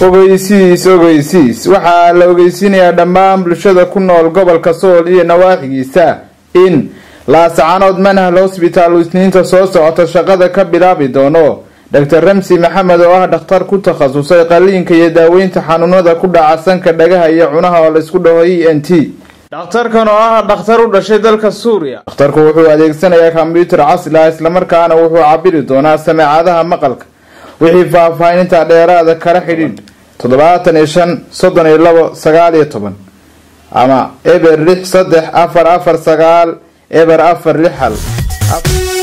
ogeysiis ogeysiis waxaa la ogeysiinayaa dhammaan bulshada ku nool gobolka sool iyo nawaaxigiisa in laasacanood manhal hosbitaal uu isniinta soo socota shaqada ka bilaabi doono doctor ramsi maxamed oo ah dhakhtar ku takhasusay qaliinka iyo daaweynta xanuunada ku dhaca sanka dhagaha iyo cunaha oo laysku dhaho e n t dhakhtarkan oo ah dhakhtar u dhashay dalka suuriya dhakhtarku wuxuu adeegsanayaa kombyuutar casri ah islamarkaana wuxuu cabiri doonaa sameecadaha maqalka wixii faahfaahinta dheeraada kala xidhiidh toddobaatan iyo shan soddon iyo labo sagaal iyo toban ama eber lix saddex afar afar sagaal eber afar lix hal